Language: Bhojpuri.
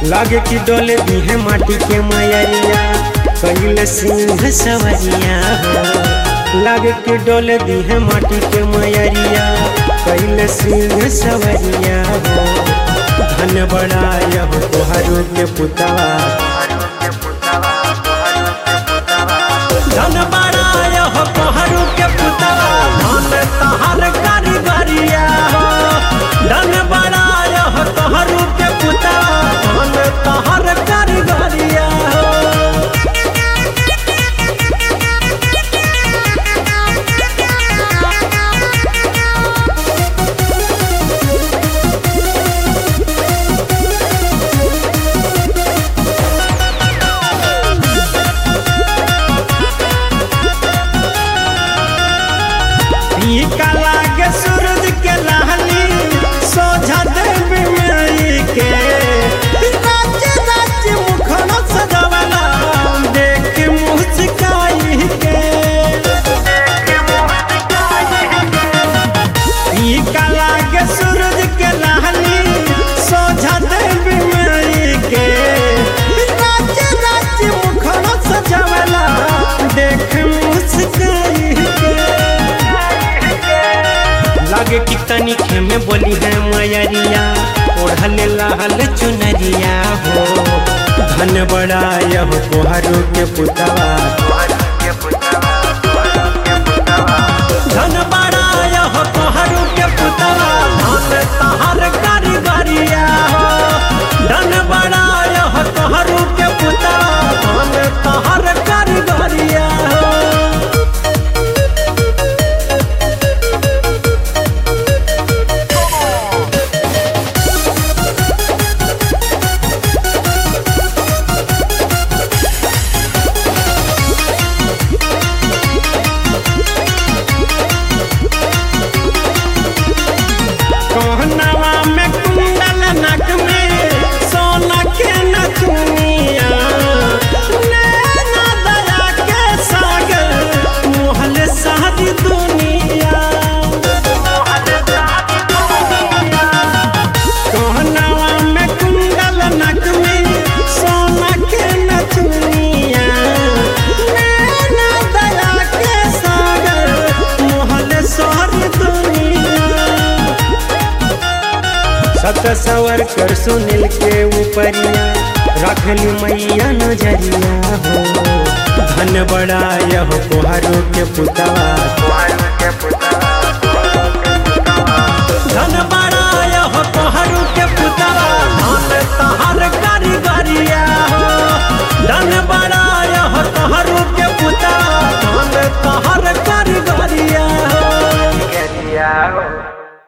लागे कि डोले दी है माटी के मयरिया कैल सिंह सवरिया हो लागे कि डोले दी है माटी के मयरिया कैल सिंह सवरिया हो धन बड़ा यह तोहारू के पुतवा धन बड़ा यह तोहारू के पुतवा धन तहर कारीगरिया हो धन बड़ा यह तोहारू के पुतवा धन तहर कारीगरिया हो फीका लागे सूरज के लाली सोझा देवी माई के राज्य राज्य मुखन सजवला देख मुस्काई के फीका लागे सूरज के लाली सोझा देवी माई के राज्य राज्य मुखन सजवला देख मुस्काई के लागे कि तनिखे में बोली है मयरिया ओढ़ल लाल चुनरिया हो धन बड़ा यह कोहरू के पुतवा धन बड़ा यह कोहरू के पुतवा धन तहर कारीगरिया हो धन बड़ा यह कोहरू के पुतवा धन तहर कारीगरिया हो कहनवा में कुंडल नक में सोना के नथुनिया नैना दया के सागर मोहल सारी दुनिया कहनवा में कुंडल नक में सोना के नथुनिया नैना दया के सागर मोहल सारी दुनिया सत सवर कर सुनील के ऊपरिया रखली मैया नजरिया हो धन बड़ा यह कोहरू के पुतवा